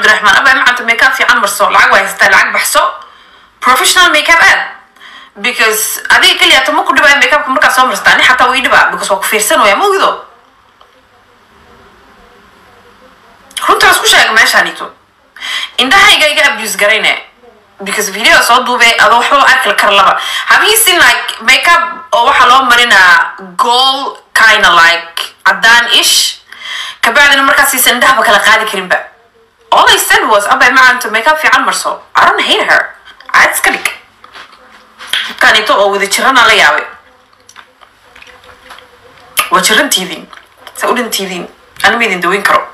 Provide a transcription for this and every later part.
cabdiraxmaan abaa macanta makeup fiican marso lacag waa haystaa lacag baxso professional makeup aad because adiga keliya tama ku dhibaa makeupka markaa soo marstaa ani xataa way dhibaa because waa ku fiirsanaya ma ogido runtaas ku sheega meeshaanito indhahayga iga abuse garayne because video soo duube adoo waxba arki kar laba have you seen like makeup oo waxaa loo marinaa gold kinda like cadaan ish kabacdina markaas siisan indhahaba kala qaadi karinba all I said was abay macanto makeup fiican marso I don't hate her caad iska dhig dadkaanito oo wada jirana la yaabay waa jirantiidin saa u dhantiidin ani ma idin daweyn karo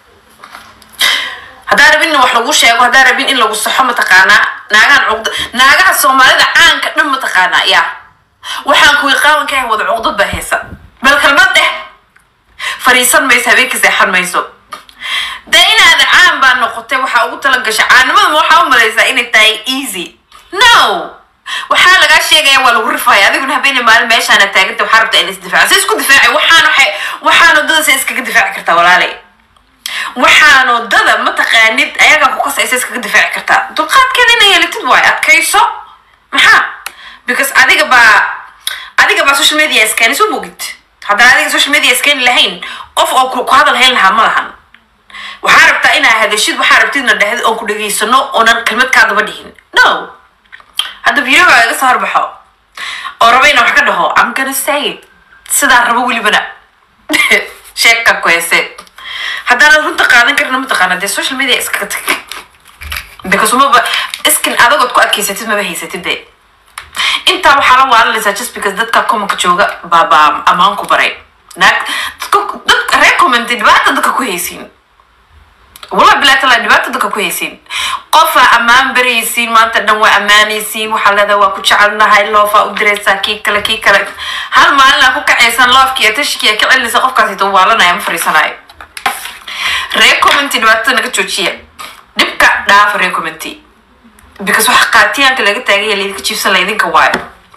haddaa rabin in wax lagu sheego haddaa rabin in lagu saxo mataqaanaa naagahan cuqda naagaha soomaalida caanka dhan mataqaanaa yaa waxaan kuwii qaawanka ah wada cuqdad baa haysa bal kalmad dheh fariisan mayso habeenka seexan mayso dee inaad caan baa noqotay waxaa ugu tala gashay caanimada ma waxaa u malaysaa inay tahay easy no waxaa lagaa sheegaya waa lagu rifaya adiguna habeene maalin meeshaana taaganta waxaa rabta in isdifaaca se isku difaaci waxaan waxay waxaan wadada se iskaga difaaci kartaa walaalay waxaan wadada mataqaanid ayagaa ku kasaysa iskaga difaaci kartaa dulqaadkeeda inay yeelatid waayo adkayso maxaa because adiga baa adiga baa social media iskani soo bogid haddaan adiga social media iskani lahayn qof oo ku ku hadal hayn lahaa ma lahan waxaa rabtaa inaa hadashid waxaa rabtidna dhahdi oon ku dhegaysano oonan kelmad kaa daba dhihin no hadda videoga iga soo horbaxo oo raba inaan wax ka dhaho I'm gonna say it sidaa rabo welibana sheegka ku heese haddaanad runta qaadan karina mataqaana dee social media iskaga tag because umaba iskin adagood ku adkaysatid maba haysatid de intaa waxaa la waalanaysaa just because dadka commenka jooga baa baa ammaan ku baray naag dadka dadka reer commenti dhibaata dadka ku haysiin والله بلا تلا دبات دك كويسين قفا أمان بريسين ما تدن وأمانيسين وحلا ذا وكو شعلنا هاي لوفا ودريسا كي كلا كي كلا هل ما لنا كوكا عيسان لوف كي تشكي كلا اللي سقف كاسي توالنا يا مفرسنا هاي ريكومنتي دبات نك تشوشيا دبكا داف ريكومنتي because wax qaatiyaanka laga taagay laydinka jiibsan laydinka waayo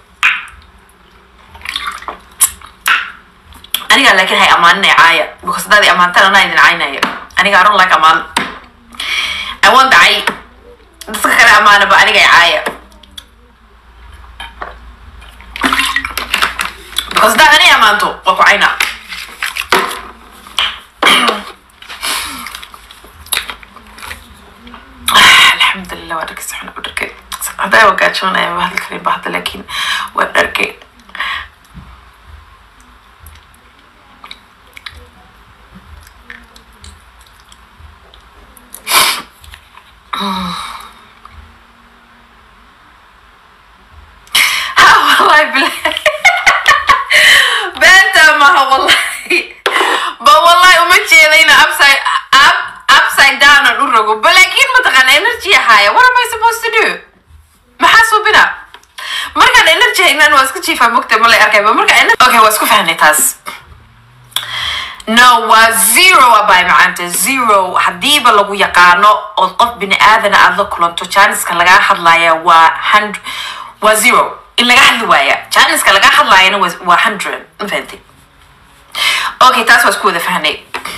aniga laakiin hay amaaninay caaya because hadaad i amaantaan anaa idin caynaya aniga aron like amaan awoon dhacay dadka kale amaanaba aniga i caaya because hadaad ani amaanto waa ku cayna alxamdulilah waa dharkay saxna u dharkay haddaa wagaajoonaya ma hadli karin ba hadda laakiin waa dharkay ها والله بالله بنت ما هو والله با والله وما جيلينا upside up upside down aan u rogo balaakiin mataqaana energy haya what am I supposed to do maxaa suubina markaan energy haynaan waa iska jiifaa mogta ma la arkayba marka okay waa isku fahnay taas no waa zero abay macanta zero hadiiba lagu yaqaano oo qof bini aadana aad la kulanto janiska lagaa hadlaya waa hundred waa zero in laga hadli waaya janiska lagaa hadlayana waa waa hundred ma fahanti okay taas waa isku wada fahnay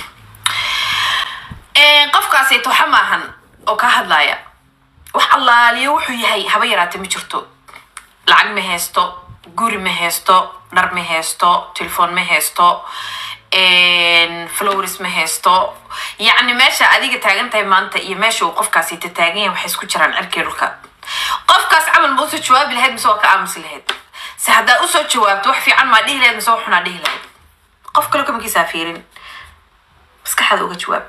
qofkaasi toxa maahan oo ka hadlaya wax allaaliyo wuxuu yahay haba yaraate ma jirto lacag ma haysto guri ma haysto dhar ma haysto telefoon ma haysto flowers ma haysto yacni meesha adiga taagan tahay maanta iyo meesha uu qofkaasi ta taagan yahay waxay isku jiraan cirkii dhulka qofkaas camal ma usoo jawaabi lahayd mise waa ka aamusi lahayd se haddaa usoo jawaabto wax fiican maa dhihi lahayd mise wax xunaa dhihi lahayd qof kale kamakiisaa fiirin maskaxda uga jawaab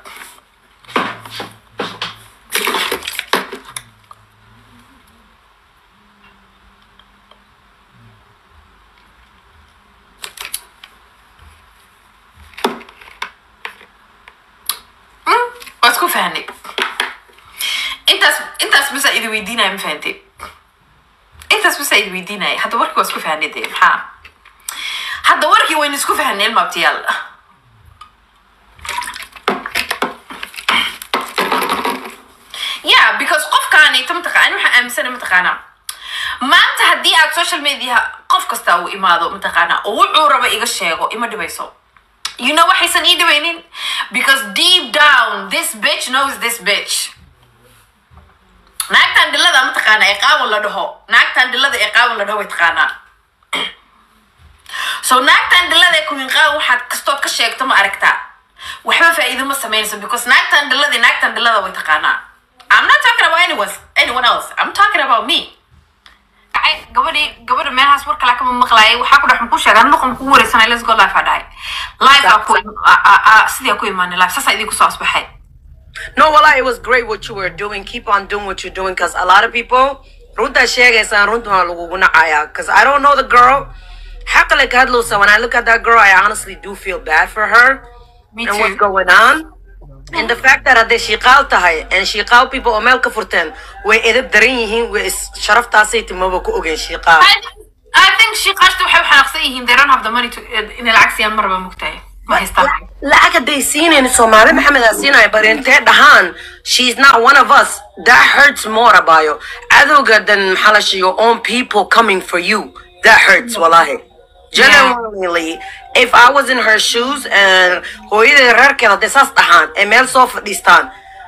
waa isku fahnay intaas intaas basa idi weydiinaya ma fahantay intaas basa idi weydiinaya hadda warkii waa isku fahnay dee maxaa hadda warkii waynu isku fahnay ilmaabtiyaal yeah because qofkaanayto mataqaani waxaan aaminsana mataqaanaa maanta haddii aad social media qof kasta uu imaado mataqaanaa oo wuxuu raba iga sheego ima dhibayso you know waxaysan ii dhibaynin because deep down this bitch knows this bitch naagtan dhilada ma taqaana ee qaawan la dhaho naagtan dhilada ee qaawan la dhaho way taqaanaa so naagtan dhilada ee kuwin qaawan waxaad kastood ka sheegto ma aragtaa waxba faa'iido ma samaynayso because naagtan dhilada naagtan dhilada way taqaanaa I'm not talking about anyone, anyone else. I'm talking about me. Ay, gabadhii gabadha meelahaas war kale kama maqlaayay waxaa ku dhex muku sheegaa nuqan kugu wareysanay let's go life aa dhahay life aa ku a- a- a- sidii aa ku imaanay life saasaa idinku soo asbaxay No, well, it was great what you were doing. Keep on doing what you're doing because a lot of people, runta sheegaysa runta waa lagugu nacaya because I don't know the girl. Xaqale ka hadlowsa, when I look at that girl, I honestly do feel bad for her Me and what's too. going on. And the fact that hadday shiiqaal tahay and shiiqaal people oo meel ka furteen way edab daran yihiin way is sharaftaasay timaba ku ogeen shiiqaal. I I think shiiqaashta waxay u xanaaqsan yihiin they don't have the money to inay lacag siiyaan marba mugtahay ma haystaan lacag hadday siinayn soomaali maxamed aa siinaya bari intee dhahaan she's not one of us that hurts more abayo cadowga than maxaa la sheeg your own people coming for you that hurts wallahi genuinely if i was in her shoes and hooyadii reerkeeda hadday saas dhahaan ee meel soo fadhiistaan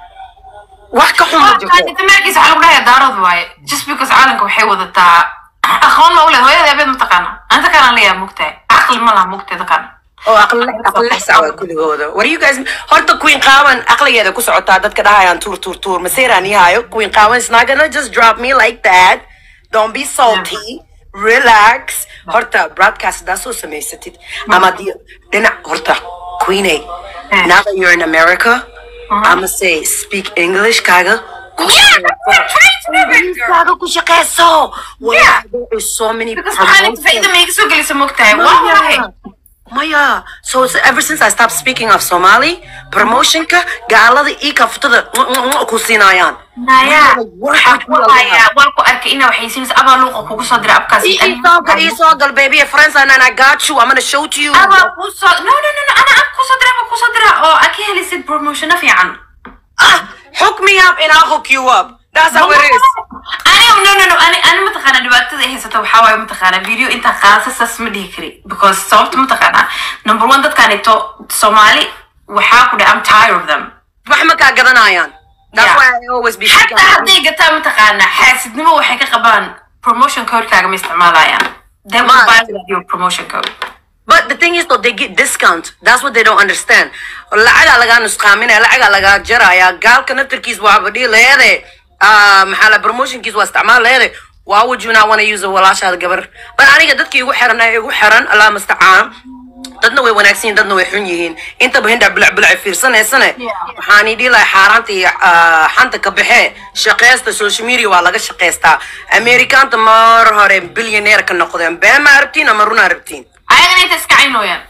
wax ka xun ma jirto dameerkiisa waxaa lagu dhahayaa daarad waaye just because caalanka waxay wadataa aqoon ma u leed hooyada abeed ma taqaana anta kanaan leeyaha mugtahay caqli ma laha mugteeda kan oo aqli aqli lix sac waa kuligooda war you guys horta queen qaawan aqligeeda ku socotaa dadka dhahayaan tuur tuur tuur maseeraan yahayo queen qaawan is not gonna just drop me like that don't be salty relax horta broadcast hadaa soo samaysatid ama di dhinac horta queeney Mm. now that you're in america i'ma say speak english kaaga ku Yeah, that's what I'm trying to do, baby girl. kaaga ku shaqeyso Yeah. Wallahi, there is so many because waxaan inta faa'iida promotions. ma iga soo gelisa mugtahay waa waahay Maya, so it's ever since I stopped speaking of Somali, promotionka gaalada ii kaftada ku siinayaan. naya Waxaa ku waxaya waan ku arkay inaa waxaysiinaysa abaa luuqa kugu soo dira abkaas Isoogal, isoogal, baby, friends, and I got you. I'm gonna show to you. abaa kuu soo no no no no ana ab kusoo dira abaa kusoo dira oo aad ka helisid promotiona fiican Ah, hook me up and I'll hook you up. That's how it is. aniga no no no ani ani mataqaana dhibaatada ay haysata waxaa waaye mataqaana video intaa qaadasa saas ma dhihi kari because sababta mataqaana number one dadkaanito soomaali waxaa ku dhahay I'm tired of them Wax ma kaa gadanayaan. That's Yeah. why I always be speaking. xataa hadday gataa mataqaana xaasidnimo waxay ka qabaan promotion codekaaga ma isticmaalayaan they will Ma- buy with your promotion code But the thing is though, they get discount. That's what they don't understand. Lacagaa lagaa nusqaaminaya, lacagaa lagaa jaraya. Gaalka naftarkiis waa badhii leede. Ah, maxaa la promotionkiis waa isticmaal leede. Why would you not want to use a walaashaada gabar? But aniga dadkii igu xiran ee igu xiran, Allah mustacaan. dadna way wanaagsan yihiin dadna way xun yihiin intaba hinda bilic bilic fiirsanaysane waxaan idhi lahay xaaraanta iyo ah, xanta ka baxee shaqeysta social media waa laga shaqeystaa amerikaanta mar hore billionaire ka noqdeen been ma arabtiin ama runa arabtiin ayagana inta iska caynooyaan